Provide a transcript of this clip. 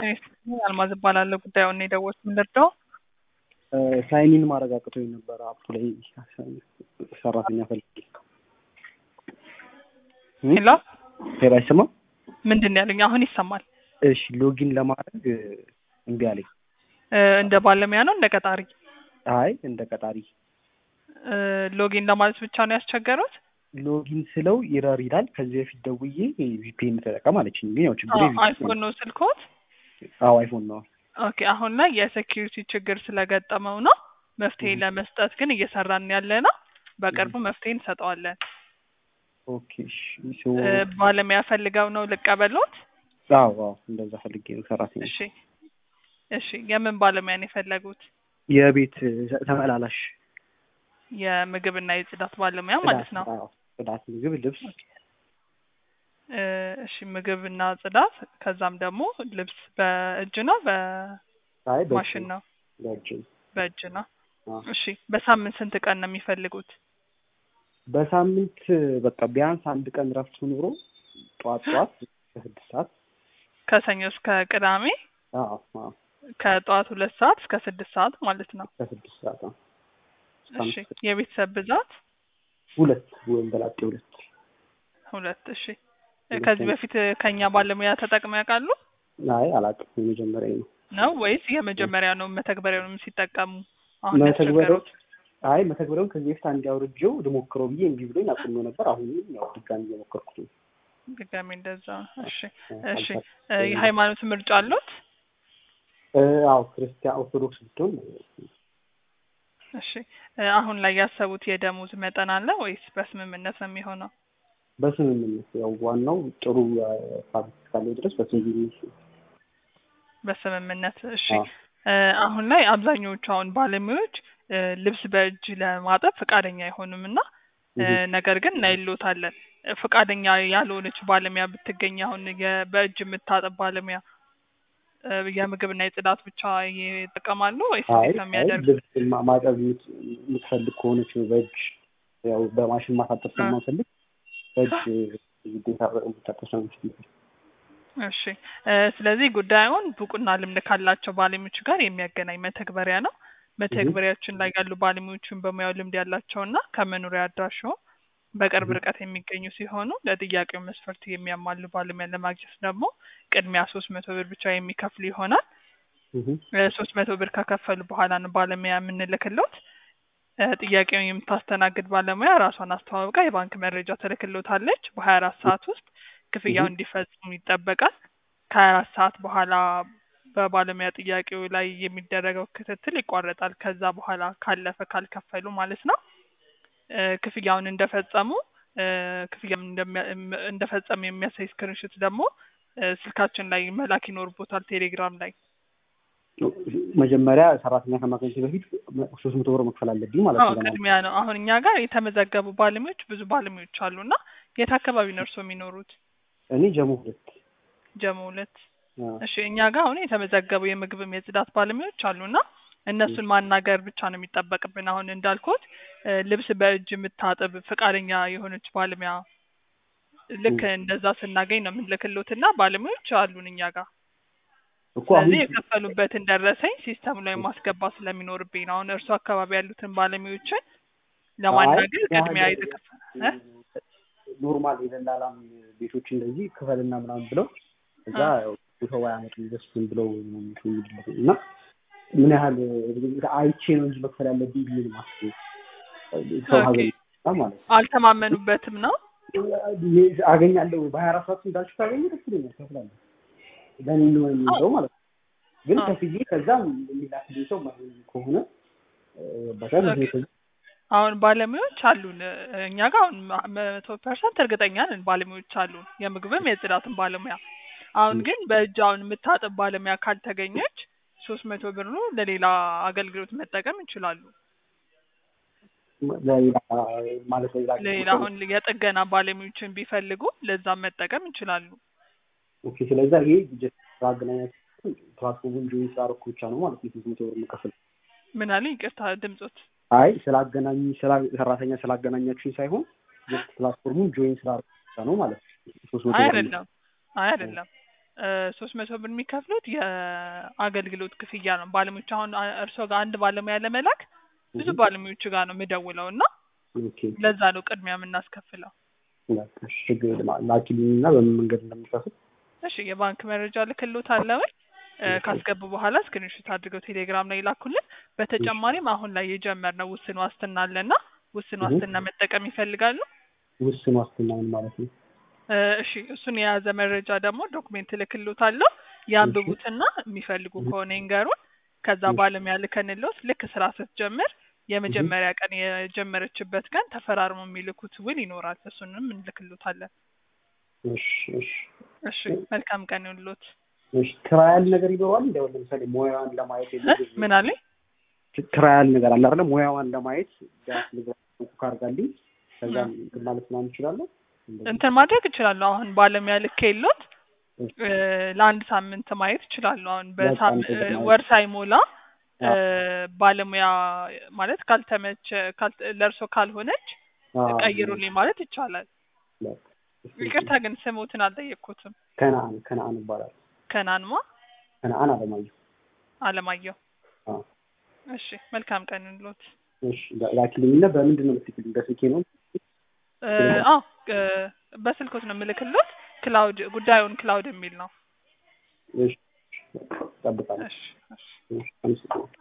አልማዝ እባላለሁ። ጉዳዩን የደወልኩት የምንረዳው ሳይኒን ማረጋገጦኝ ነበረ አፕ ላይ ሰራተኛ ፈልጌ ሄሎ፣ ሄሎ፣ አይሰማም? ምንድን ነው ያሉኝ? አሁን ይሰማል። እሺ ሎጊን ለማድረግ እምቢ አለኝ። እ፣ እንደ ባለሙያ ነው እንደ ቀጣሪ? አይ እንደ ቀጣሪ እ፣ ሎጊን ለማለት ብቻ ነው ያስቸገሩት? ሎጊን ስለው ኢረር ይላል። ከዚህ በፊት ደውዬ ቪፒኤን ተጠቀም አለችኝ። ግን ያው ችግር አይፎን ነው ስልኮት? አዎ አይፎን ነው። ኦኬ። አሁን ላይ የሴኪሪቲ ችግር ስለገጠመው ነው መፍትሄ ለመስጠት ግን እየሰራን ያለ ነው። በቅርቡ መፍትሄ እንሰጠዋለን። ኦኬ እሺ። ሶ እ፣ ባለሙያ ፈልገው ነው ልቀበሎት? አዎ አዎ እንደዛ ፈልጌ ነው ሰራተኛ። እሺ እሺ። የምን ባለሙያ ነው የፈለጉት? የቤት ተመላላሽ የምግብና የጽዳት ባለሙያ ማለት ነው። አዎ ጽዳት፣ ምግብ፣ ልብስ እ፣ እሺ ምግብና ጽዳት፣ ከዛም ደግሞ ልብስ በእጅ ነው አይ በእጅ በማሽን ነው? በእጅ በእጅ ነው። አዎ። እሺ በሳምንት ስንት ቀን ነው የሚፈልጉት? በሳምንት በቃ ቢያንስ አንድ ቀን ረፍት ኖሮ ጠዋት ጠዋት ከስድስት ሰዓት ከሰኞ እስከ ቅዳሜ አዎ አዎ ከጠዋት ሁለት ሰዓት እስከ ስድስት ሰዓት ማለት ነው። ከስድስት ሰዓት አዎ እሺ የቤተሰብ ብዛት ሁለት ወይም በላጤ ሁለት ሁለት። እሺ ሁለት ከዚህ ነው። በፊት ከኛ ባለሙያ ተጠቅመው ያውቃሉ አይ አላውቅም የመጀመሪያ ነው ነው ወይስ የመጀመሪያ ነው መተግበሪያውንም ሲጠቀሙ አሁን መተግበሪያው ያስቸገሩት? አይ መተግበሪያውን ከዚህ በፊት አንድ አውርጄው ልሞክረው ብዬ እምቢ ብሎኝ አቁሜው ነበር አሁንም ያው ድጋሚ እየሞከርኩት ነው ድጋሚ እንደዛ ነው። እሺ እ፣ እሺ አልፋ- እ፣ የሃይማኖት ምርጫ አሉት? እ፣ አዎ ክርስቲያን ኦርቶዶክስ ብትሆን እሺ እ፣ አሁን ላይ ያሰቡት የደሞዝ መጠን አለ ወይስ በስምምነት ነው የሚሆነው? በስምምነት ያው ዋናው ጥሩ ፋብሪክ እስካለው ድረስ በስምምነት በስምምነት እሺ። አዎ። እ፣ አሁን ላይ አብዛኞቹ አሁን ባለሙያዎች እ፣ ልብስ በእጅ ለማጠብ ፈቃደኛ አይሆኑም እና እ፣ እህ። ነገር ግን እናይሎታለን እ፣ ፈቃደኛ ያልሆነች ባለሙያ ብትገኝ አሁን የ- በእጅ የምታጠብ ባለሙያ እ፣ የምግብና የጽዳት ብቻ ይጠቀማሉ ወይስ አይ እንዴት ነው አይ የሚያደርጉት? ልብስ ማ- ማጠብ የምት- የምትፈልግ ከሆነች በእጅ ያው በማሽን ማሳጠብ ስለማንፈልግ በእጅ ግዴታ የምታጠብ ስለምንችል እሺ እ፣ ስለዚህ ጉዳዩን ብቁና ልምድ ካላቸው ባለሙያዎች ጋር የሚያገናኝ መተግበሪያ ነው። መተግበሪያችን ላይ ያሉ ባለሙያዎችን በሙያው ልምድ ያላቸውና ከመኖሪያ አድራሻው በቅርብ እህ። ርቀት የሚገኙ ሲሆኑ ለጥያቄው መስፈርት የሚያሟሉ ባለሙያ ለማግኘት ደግሞ ቅድሚያ ሶስት መቶ ብር ብቻ የሚከፍሉ ይሆናል። ሶስት መቶ ብር ከከፈሉ በኋላ ነው ባለሙያ የምንልክሎት። እ፣ ጥያቄውን የምታስተናግድ ባለሙያ ራሷን አስተዋውቃ የባንክ መረጃ ትልክሎታለች። በሀያ አራት ሰዓት ውስጥ ክፍያው እህ። እንዲፈጽሙ ይጠበቃል። ከሀያ አራት ሰዓት በኋላ በባለሙያ ጥያቄው ላይ የሚደረገው ክትትል ይቋረጣል። ከዛ በኋላ ካለፈ ካልከፈሉ ማለት ነው እ፣ ክፍያውን እንደፈጸሙ እ፣ ክፍያውን እንደሚያ- እም- እንደፈጸሙ የሚያሳይ ስክሪንሾት ደግሞ እ፣ ስልካችን ላይ መላክ ይኖርቦታል ቴሌግራም ላይ መጀመሪያ ሰራተኛ ከማግኘት በፊት ሶስት መቶ ብር መክፈል አለብኝ ማለት አዎ ነው። ለማለት ቅድሚያ ነው። አሁን እኛ ጋር የተመዘገቡ ባለሙያዎች ብዙ ባለሙያዎች አሉ እና የት አካባቢ ነው እርስዎ የሚኖሩት? እኔ ጀሞ ሁለት ጀሞ ሁለት። አዎ። እሺ እኛ ጋር አሁን የተመዘገቡ የምግብም የጽዳት ባለሙያዎች አሉ እና እነሱን ማናገር ብቻ ነው የሚጠበቅብን። አሁን እንዳልኩት እ፣ ልብስ በእጅ የምታጥብ ፈቃደኛ የሆነች ባለሙያ ልክ እንደዛ ስናገኝ ነው የምንልክሎት እና ባለሙያዎች አሉን እኛ ጋር። እኮ አሁን ስለዚህ የከፈሉበትን ደረሰኝ ሲስተሙ ላይ ማስገባት ስለሚኖርብኝ ነው። አሁን እርሱ አካባቢ ያሉትን ባለሙያዎችን ለማናገር አይ፣ ቅድሚያ ያህል- የተከፈለ ኖርማል የደላላም ቤቶች እንደዚህ ክፈልና ምናምን ብለው እዛ ያው ሰው አያመጡም ደስ ዝም ብለው ነው እንትን የሚሉት እና ምን ያህል አይቼ ነው እንጂ መክፈል ያለብኝ ብዬ ነው የማስበው። ሰው ኦኬ። ሀገር ይመጣ ማለት ነው። አልተማመኑበትም ነው። አገኛለሁ በሀያ አራት ሰዓት እንዳልሽ ካገኘ ደስ ይለኛል፣ ከፍላለሁ ለእኔ ነው የሚለው ማለት ነው። ግን አዎ። ከፍዬ ከዛ የሚላክልኝ ሰው ማግኘት ከሆነ በጣም ኦኬ። አሁን ባለሙያዎች አሉን እኛ ጋር አሁን ማ- መቶ ፐርሰንት እርግጠኛ ነን ባለሙያዎች አሉን፣ የምግብም የጽዳትም ባለሙያ። አሁን ግን በእጅ አሁን የምታጥብ ባለሙያ ካልተገኘች ሶስት መቶ ብሩ ለሌላ አገልግሎት መጠቀም ይችላሉ። ለሌላ ማለት ለሌላ ለሌላ አሁን የጥገና ባለሙያዎችን ቢፈልጉ ለዛም መጠቀም ይችላሉ። ኦኬ። ስለዛ ይሄ ጀስት ማገናኘት ፕላትፎርሙን ጆይን ስላደረኩ ብቻ ነው ማለት ነው ሶስት መቶ ብር የምከፍል። ምን አለ ይቅርታ ድምጾት አይ ስላገናኝ ስላ- ሰራተኛ ስላገናኛችሁኝ ሳይሆን ጀስት ፕላትፎርሙን ጆይን ስላደረኩ ብቻ ነው ማለት ነው ሶስት መቶ አይ ብር አይደለም፣ አይ አይደለም። ሶስት መቶ ብር የሚከፍሉት የአገልግሎት ክፍያ ነው። ባለሙያዎች አሁን አ- እርስዎ ጋር አንድ ባለሙያ ለመላክ ብዙ እህ፣ ባለሙያዎች ጋር ነው የምደውለው እና ኦኬ ለዛ ነው ቅድሚያ የምናስከፍለው። በቃ እሺ፣ ችግር የለም ላኪልኝና በምን መንገድ እንደምከፍል እሺ የባንክ መረጃ ልክሎታለሁ። እ፣ ካስገቡ በኋላ ስክሪንሾት አድርገው ቴሌግራም ላይ ላኩልን። በተጨማሪም አሁን ላይ የጀመርነው ውስን ዋስትና አለና ውስን እህ። ዋስትና መጠቀም ይፈልጋሉ? ውስን ዋስትና ምን ማለት ነው? እ፣ እሺ እሱን የያዘ መረጃ ደግሞ ዶክሜንት ልክሎታለሁ። ያንብቡትና የሚፈልጉ እህ። ከሆነ ይንገሩን። ከዛ እህ። ባለሙያ ልከንልዎት ልክ ስራ ስትጀምር የመጀመሪያ ቀን የጀመረችበት ቀን ተፈራርሞ የሚልኩት ውል ይኖራል። እሱንም እንልክሎታለን። እሺ እሺ እሺ መልካም ቀን ይሁንልዎት። እሺ ትራያል ነገር ይኖረዋል እንደ አሁን ለምሳሌ ሙያዋን ለማየት እ? የሚገኝ ምን አለኝ? ትራያል ነገር አለ አይደል? ሙያዋን ለማየት ቢያንስ ልግባ ኩክ አድርጋልኝ ከዛ እ። እንትን ማለት ምናምን እችላለሁ። እንደዚህ። እንትን ማድረግ እችላለሁ። አሁን ባለሙያ ልክ የሎት እሺ። እ፣ ለአንድ ሳምንት ማየት እችላለሁ። አሁን በቃ በሳም እንደዛ እ፣ ማየት። ወር ሳይሞላ እ፣ አዎ። ባለሙያ ማለት ካልተመቸ ካል ለእርሶ ካልሆነች አዎ። ቀይሩልኝ ማለት ይቻላል። በቃ እሺ። ይቅርታ ግን ስሙትን አልጠየቅኩትም። ከነአን ከነአን ይባላል። ከናንማ ከነአን አለማየሁ። አለማየሁ። አዎ። እሺ መልካም ቀን ይሁንልዎት። እሺ ላ- ላኪልኝና በምንድን ነው የምትልክልኝ? በስልኬ ነው? እ፣ አዎ እ፣ በስልኮት ነው የምልክልዎት። ክላውድ ጉዳዩን ክላውድ የሚል ነው። እሺ እጠብቃለሁ። እሺ እሺ እሺ አመሰግናለሁ።